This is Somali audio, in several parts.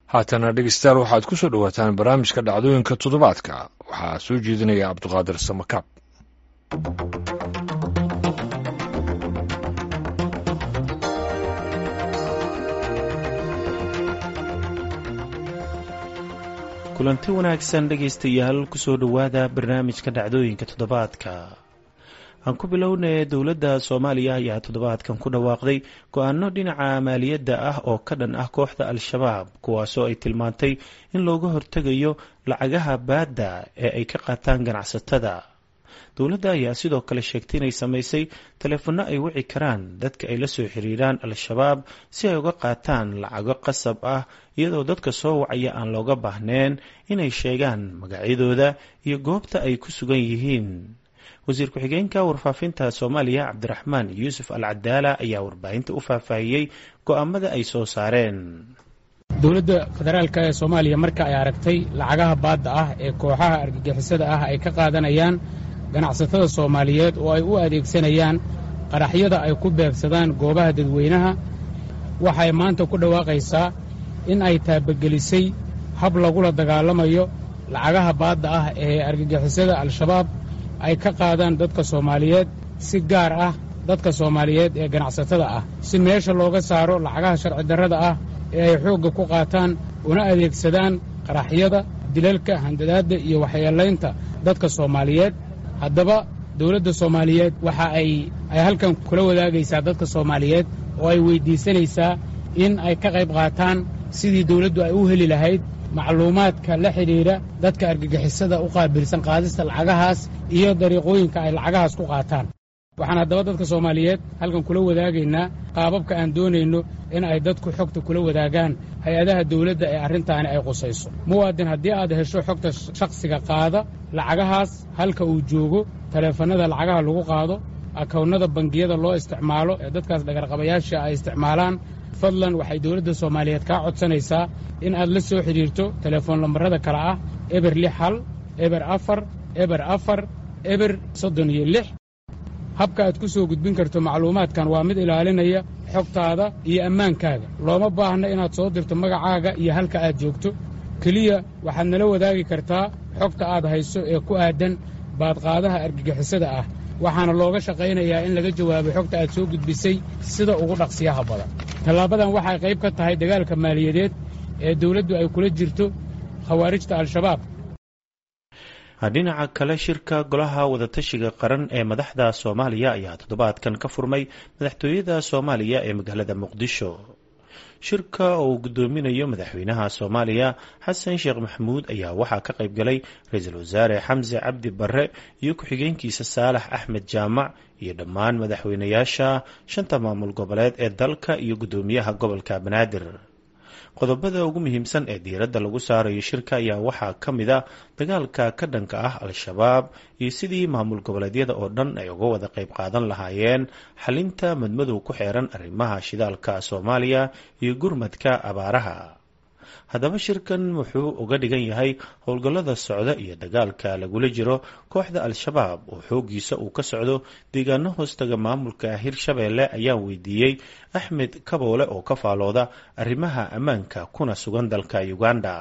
haatana dhegeystayaal waxaad ku soo dhowaataan barnaamijka dhacdooyinka toddobaadka waxaa soo jeedinaya cabduqaadir samakaab kulanti wanaagsan dhegaystayaal kusoo dhowaada barnaamijka dhacdooyinka toddobaadka aan ku bilownay dowladda soomaaliya ayaa toddobaadkan ku dhawaaqday go-aano dhinaca maaliyadda ah oo ka dhan ah kooxda al-shabaab kuwaasoo ay tilmaantay in looga hortegayo lacagaha baadda ee ay ka qaataan ganacsatada dowladda ayaa sidoo kale sheegtay inay samaysay taleefanno ay wici karaan dadka ay la soo xiriiraan al-shabaab si ay uga qaataan lacago qasab ah iyadoo dadka soo wacaya aan looga baahneen inay sheegaan magacyadooda iyo goobta ay ku sugan yihiin wasiir ku-xigeenka warfaafinta soomaaliya cabdiraxmaan yuusuf al cadaala ayaa warbaahinta u faahfaahiyey go'aamada ay soo saareen dowladda federaalka ee soomaaliya marka ay aragtay lacagaha baadda ah ee kooxaha argagixisada ah ay ka qaadanayaan ganacsatada soomaaliyeed oo ay u adeegsanayaan qaraxyada ay ku beegsadaan goobaha dadweynaha waxay maanta ku dhawaaqaysaa in ay taabagelisay hab lagula dagaalamayo lacagaha baadda ah ee argagixisada al-shabaab ay ka qaadaan dadka soomaaliyeed si gaar ah dadka soomaaliyeed ee ganacsatada ah si meesha looga saaro lacagaha sharci darrada ah ee ay xoogga ku qaataan una adeegsadaan qaraxyada dilalka handadaadda iyo waxyeelaynta dadka soomaaliyeed haddaba dawladda soomaaliyeed waxa ay ay halkan kula wadaagaysaa dadka soomaaliyeed oo ay weyddiisanaysaa in ay ka qayb qaataan sidii dawladdu ay u heli lahayd macluumaadka la xidhiidha dadka argagixisada u qaabilsan qaadista lacagahaas iyo dariiqooyinka ay lacagahaas ku qaataan waxaan haddaba dadka soomaaliyeed halkan kula wadaagaynaa qaababka aan doonayno in ay dadku xogta kula wadaagaan hay-adaha dawladda ee arrintaani ay qusayso muwaadin haddii aad hesho xogta shakhsiga qaada lacagahaas halka uu joogo taleefannada lacagaha lagu qaado akownnada bangiyada loo isticmaalo ee dadkaas dhagarqabayaasha ay isticmaalaan fadlan waxay dawladda soomaaliyeed kaa codsanaysaa in aad la soo xidhiirto telefoon lambarrada kale ah eber lix hal eber afar eber afar eber soddon iyo lix habka aad ku soo gudbin karto macluumaadkan waa mid ilaalinaya xogtaada iyo ammaankaaga looma baahna inaad soo dirto magacaaga iyo halka aad joogto keliya waxaad nala wadaagi kartaa xogta aad hayso ee ku aaddan baadqaadaha argagixisada ah waxaana looga shaqaynayaa in laga jawaabo xogta aad soo gudbisay sida ugu dhaqsiyaha badan tallaabadan waxay qayb ka tahay dagaalka maaliyadeed ee dawladdu ay kula jirto khawaarijta al-shabaab dhinaca kale shirka golaha wadatashiga qaran ee madaxda soomaaliya ayaa toddobaadkan ka furmay madaxtooyada soomaaliya ee magaalada muqdisho shirka oo uu guddoominayo madaxweynaha soomaaliya xasan sheekh maxamuud ayaa waxaa ka qayb galay ra-iisul wasaare xamse cabdi barre iyo ku-xigeenkiisa saalax axmed jaamac iyo dhammaan madaxweynayaasha shanta maamul goboleed ee dalka iyo guddoomiyaha gobolka banaadir qodobada ugu muhiimsan ee diiradda lagu saarayo shirka ayaa waxaa ka mid a dagaalka ka dhanka ah al-shabaab iyo sidii maamul goboleedyada oo dhan ay uga wada qayb qaadan lahaayeen xalinta madmadow ku xeeran arrimaha shidaalka soomaaliya iyo gurmadka abaaraha haddaba shirkan wuxuu uga dhigan yahay howlgallada socda iyo dagaalka lagula jiro kooxda al-shabaab oo xooggiisa uu ka socdo deegaano hoostaga maamulka hirshabeelle ayaan weydiiyey axmed kaboole oo ka faalooda arrimaha ammaanka kuna sugan dalka uganda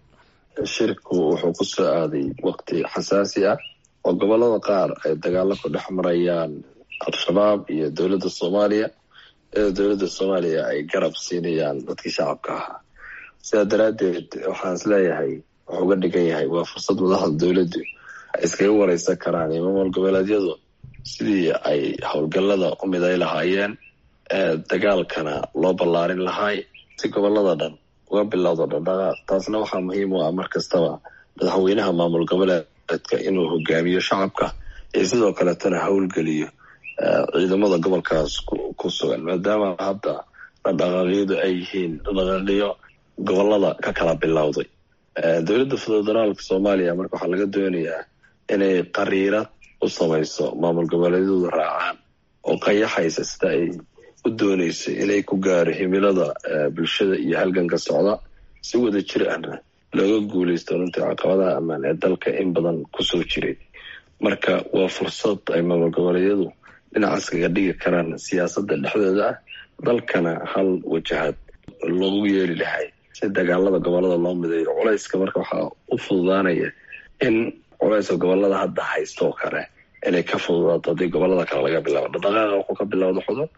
shirku wuxuu ku soo aaday waqti xasaasi ah oo gobolada qaar ay dagaalo ku dhex marayaan al-shabaab iyo dowladda soomaaliya iyadoo dowladda soomaaliya ay garab siinayaan dadkii shacabka ahaa sidaa daraaddeed waxaan is leeyahay wuxuu uga dhigan yahay waa fursad madaxda dowladdu ay iskaga wareysan karaan iyo maamul goboleedyadu sidii ay howlgallada u miday lahaayeen dagaalkana loo ballaarin lahaay si gobolada dhan uga bilowdo dhaqdhaqaaq taasna waxaa muhiim u ah mar kastaba madaxweynaha maamul goboleedka inuu hogaamiyo shacabka iyo sidoo kaletana howlgeliyo ciidamada gobolkaas ku sugan maadaama hadda dhaqdhaqaaqyadu ay yihiin dhaqdhaqaaqyo gobolada ka kala bilowday dowladda federaalka soomaaliya marka waxaa laga doonayaa inay qariirad u samayso maamul goboleedyadu raacaan oo qayaxaysa sida ay u doonayso inay ku gaaro himilada bulshada iyo halganka socda si wada jir ahna looga guuleysto runtii caqabadaha ammaan ee dalka in badan kusoo jiray marka waa fursad ay maamul goboleedyadu dhinacaas kaga dhigi karaan siyaasadda dhexdooda ah dalkana hal wajahad loogu yeeli lahay si dagaalada gobolada loo mideeyo culayska marka waxaa u fududaanaya in culayska gobolada hadda haysto oo kale inay ka fududaato haddii gobolada kale laga bilaabo dhaqdhaqaaqa wuxuu ka bilowda xudun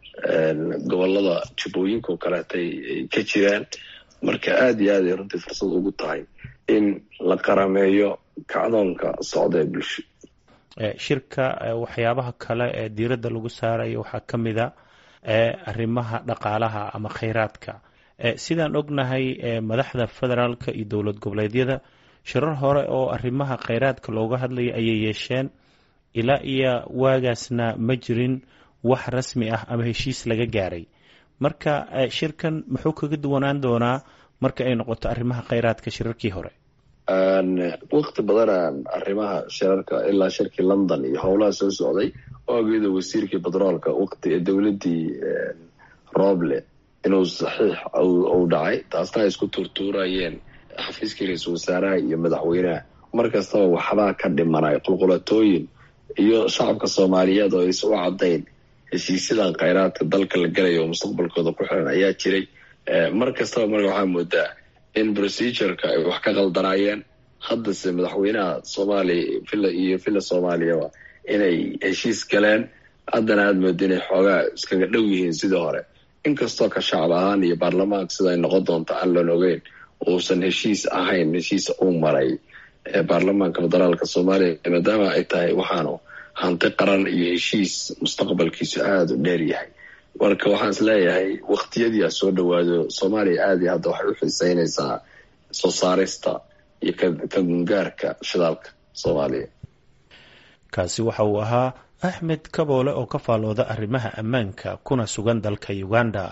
gobolada jubbooyinka oo kaleetay ay ka jiraan marka aada iyo aad ay runtii fursad ugu tahay in la qarameeyo kacdoonka socda ee bulsho shirka waxyaabaha kale ee diiradda lagu saarayo waxaa ka mid a arrimaha dhaqaalaha ama kheyraadka sidaan ognahay madaxda federaalka iyo dowlad goboleedyada shirar hore oo arrimaha kheyraadka looga hadlaya ayay yeesheen ilaa iyo waagaasna ma jirin wax rasmi ah ama heshiis laga gaaray marka shirkan muxuu kaga duwanaan doonaa marka ay noqoto arrimaha kheyraadka shirarkii hore wakti badanaan arrimaha shirarka ilaa shirkii london iyo howlaha soo socday oogeeda wasiirkii batroolka waqti dowladii roble inuu saxiix uu dhacay taasna ay isku tuurtuurayeen xafiiskii ra-iisul wasaaraha iyo madaxweynaha mar kastaba waxbaa ka dhimanay qulqulatooyin iyo shacabka soomaaliyeed oo is u caddayn heshiisyadan kheyraadka dalka la galayo oo mustaqbalkooda ku xiran ayaa jiray mar kastaba marka waxaa moodaa in procedureka ay wax ka qaldanaayeen haddase madaxweynaha soomaaliya villa iyo villa soomaaliyaba inay heshiis galeen haddana aada mooda inay xoogaa iskaga dhow yihiin sidii hore inkastoo ka shacab ahaan iyo baarlamaanka sida ay noqon doonto aan lan ogeyn uusan heshiis ahayn heshiis uu maray baarlamaanka federaalka soomaaliya maadaama ay tahay waxaanu hanti qaran iyo heshiis mustaqbalkiisu aada u dheer yahay marka waxaan is leeyahay waktiyadii a soo dhawaado soomaaliya aada iyo hadda waxay u xiiseynaysaa soo saarista iyo ka gungaarka shidaalka soomaaliya kaasi waxa uu ahaa axmed kaboole oo ka faallooda arrimaha ammaanka kuna sugan dalka uganda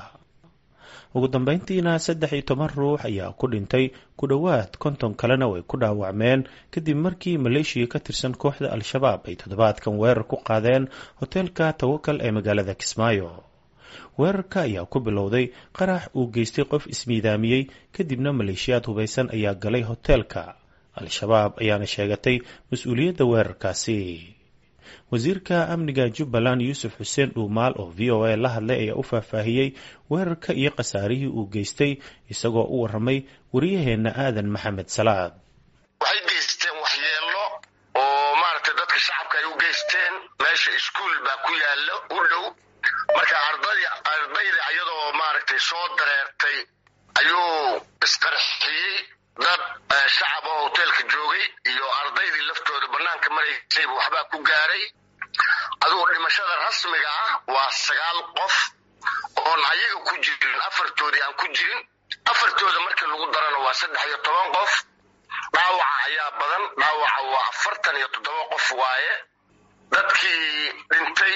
ugu dambeyntiina saddex iyo toban ruux ayaa ku dhintay ku dhowaad konton kalena way ku dhaawacmeen kadib markii maleeshiya ka tirsan kooxda al-shabaab ay toddobaadkan weerar ku qaadeen hoteelka tawakal ee magaalada kismaayo weerarka ayaa ku bilowday qarax uu geystay qof ismiidaamiyey kadibna maleeshiyaad hubaysan ayaa galay hoteelka al-shabaab ayaana sheegatay mas-uuliyadda weerarkaasi wasiirka amniga jubbaland yuusuf xuseen dhuumaal oo v o a la hadlay ayaa u faahfaahiyey weerarka iyo khasaarihii uu geystay isagoo u waramay wariyaheenna aadan maxamed salaad waxay geysteen waxyeelo oo maaragtay dadka shacabka ay u geysteen meesha iskuol baa ku yaalo u dhow marka ardadi ardayda iyadoo maaragtay soo dareertay ayuu isqarxiyey dad shacab oo hoteelka joogay iyo ardaydii laftooda banaanka maraysayba waxbaa ku gaaray adugu dhimashada rasmiga ah waa sagaal qof oon ayaga ku jirin afartoodii aan ku jirin afartooda markii lagu darana waa saddex iyo toban qof dhaawaca ayaa badan dhaawaca waa afartan iyo toddoba qof waaye dadkii dhintay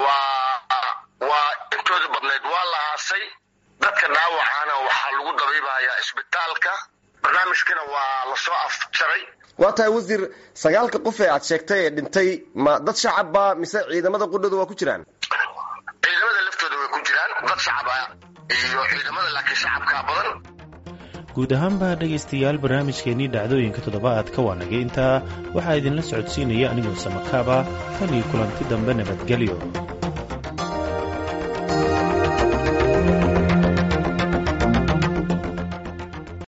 waa waa intooda badnayd waa la aasay dadka dhaawacana waxaa lagu dabiibayaa isbitaalka barnaamijkina waa lasoo afjaray waa tahay wasiir sagaalka qof ee aad sheegtay ee dhintay ma dad shacabba mise ciidamada qudhooda waa ku jiraan ciidamada laftooda way ku jiraan dad shacaba iyo ciidamada laakiin shacabkaa badan guud ahaanba dhegaystayaal barnaamijkeennii dhacdooyinka toddobaadka waa nagay intaa waxaa idinla socodsiinaya anigoo samakaaba tan iyo kulanti dambe nabadgelyo